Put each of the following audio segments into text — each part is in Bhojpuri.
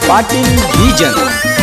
ಪಾಟೀಲ್ ಬೀಜನ್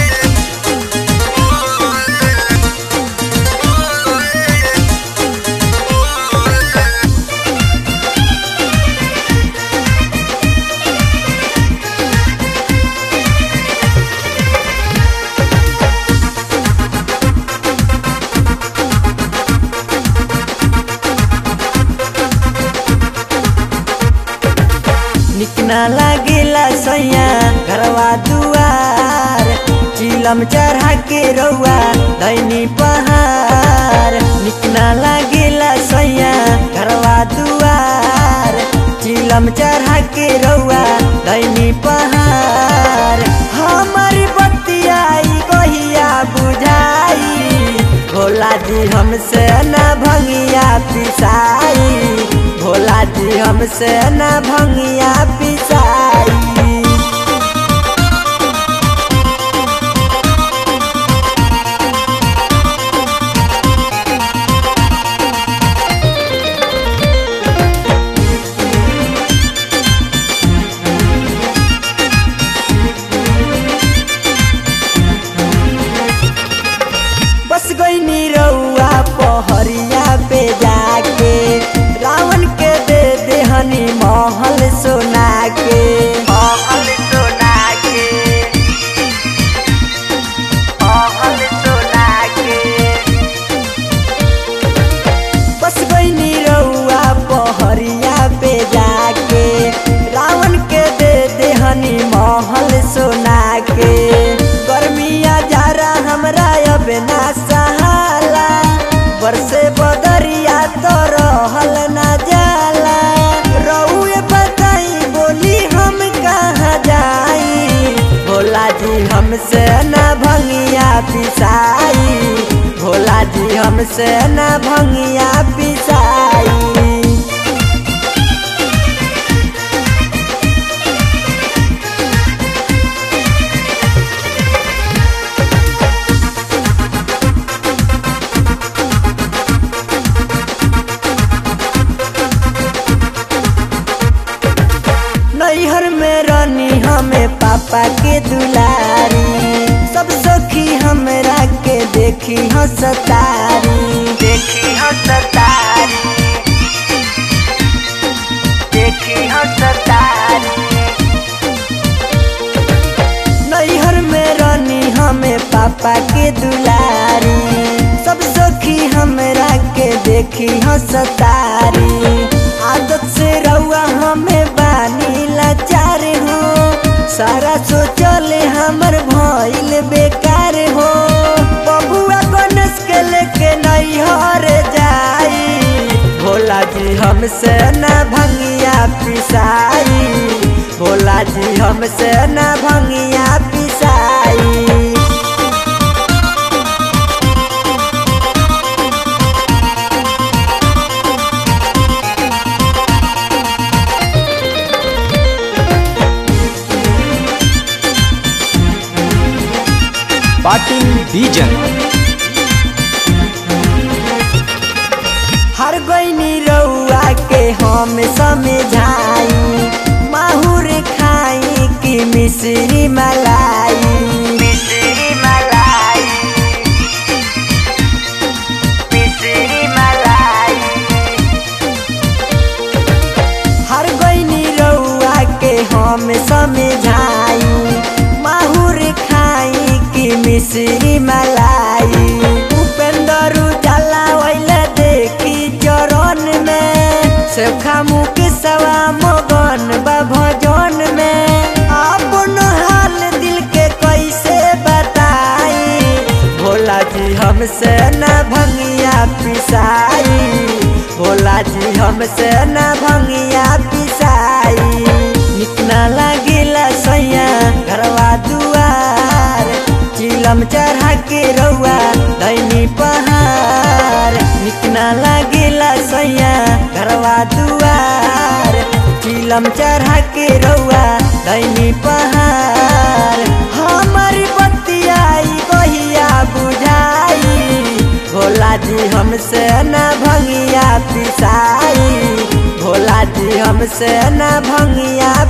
निक ना लागेला सैया घरवा दुआर चिलम चढ़ा के रउआ दैनी पहाड़ निक ना लागेला सैया घरवा दुआर चिलम चढ़ा के रउआ दैनी पहाड़ हमारी बतियाई कहिया बुझाई भोला जी हमसे न भंगिया पिसाई भोला जी हमसे न भंगिया पिसाई बस गईनी रउआ पहरिया पे जाके रावण के दे देहनी महल सोना के महल सोना के महल सोना के बस गईनी रउआ पहरिया पे जाके रावण के दे देहनी महल सोना के गर्मिया जारा हमरा अब ना सहाला बरसे बदरिया तो रहल ना जाला रउए बताई बोली हम कहाँ जाई भोला जी हमसे न भंगिया पिसाई भोला जी हमसे न भंगिया पिसाई नैहर में रानी हमें पापा के दुलारी सब सखी हमरा के देखी हंसतारी देखी हंसतारी देखी हंसतारी नैहर में रानी हमें पापा के दुलारी सब सखी हमरा के देखी हंसतारी आदत से रउआ हमें बानी लाचार हो सारा सोचल हमर भइल बेकार हो बबुआ गणेश के लेके नैहर जाई भोला जी हमसे न भंगिया पिसाई भोला जी हमसे न भंगिया पिसाई ಪಾಟೀಲ್ ಬೀಜನ್ हर गईनी रउआ के हम समझाई माहुर खाई की मिश्री मलाई मिश्री मलाई मिश्री मलाई हर गईनी रउआ के हम समझाई माहुर खाई की मिश्री मलाई उपेंद्र उजाला वैला देखी चरण में सेखा मुख सवा मगन बा भजन में अपन हाल दिल के कैसे बताई भोला जी हमसे न भंगिया पिसाई भोला जी हमसे न भंगिया पिसाई निक ना लागेला सैया घरवा दुआर चिलम चढ़ा के रउआ दैनी पहाड़ निक ना लागेला सैया घरवा दुआर चिलम चढ़ा के रउआ दैनी पहाड़ हमारी बतियाई कहिया बुझाई भोला जी हमसे न भंगिया पिसाई भोला जी हमसे न भंगिया